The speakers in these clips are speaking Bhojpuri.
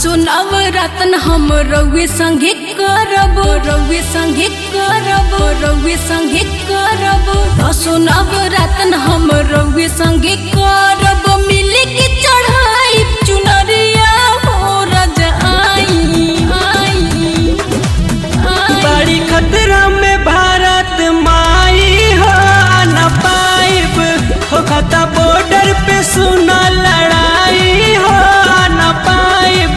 सुनव रतन हम रउए संगे करब रउए संगे करब रउए संगे करब सुनव रतन हम रउए संगे करब मिले के चढ़ाई चुनरिया हो रज आई आई आई बड़ी खतरा में भारत माई हो न पाइब हो खता बॉर्डर पे सुना लड़ाई हो न पाइब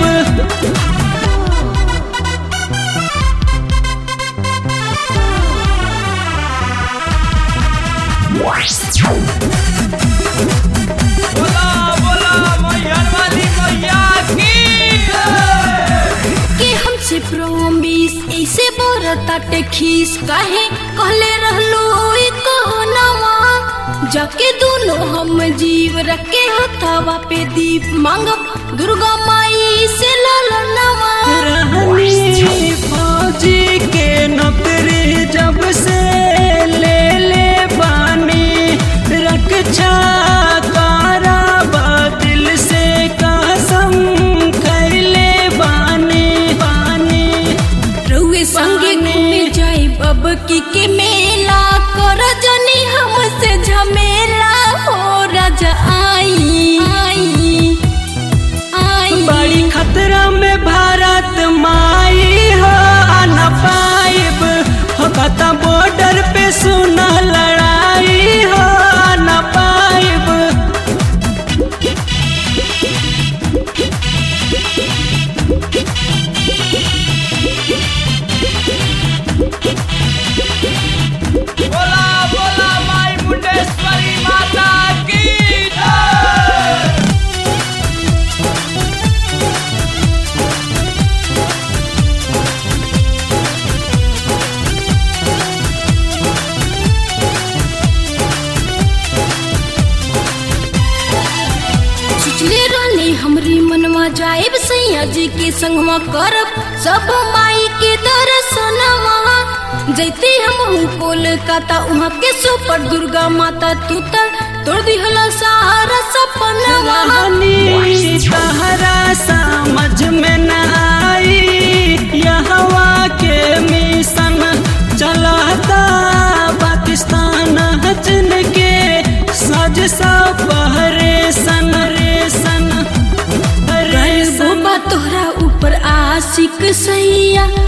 बोला बोला मैहर वाली मैया की के हमसे प्रोमिस ऐसे बोरताटे खीस काहे कहले रहलो ई कहनवा जाके दोनों हम जीव रखे हथवा पे दीप मांगब दुर्गा माई से ललनवा रहनी फौजी के नौकरी जब से ले ले बानी रक्षा कारा दिल से कसम खैले बानी बानी रउए संगे घूमे जाई बब की के मेला कर जनी हमसे झमेला हो राजा आई आई आई बड़ी खतरा में भारत माई हो न पाइब हो कता बॉर्डर पे सुना लड़ाई हो न पाइब बोला बोला माई मुंडेश्वरी माता की जय सोचले रहनी हमरी मनवा जाएब सैया जी के संगवा करब सब माई के दर्शनवा जैते हम कोलकाता वहाँ के सुपर दुर्गा माता तू तर तोड़ दिहला सारा सपनवा रानी तहरा समझ में न आई यहवा के मिशन चलाता पाकिस्तान हजन के सज सा पहरे सन रे सन रे सन बाबा तोहरा ऊपर आशिक सैया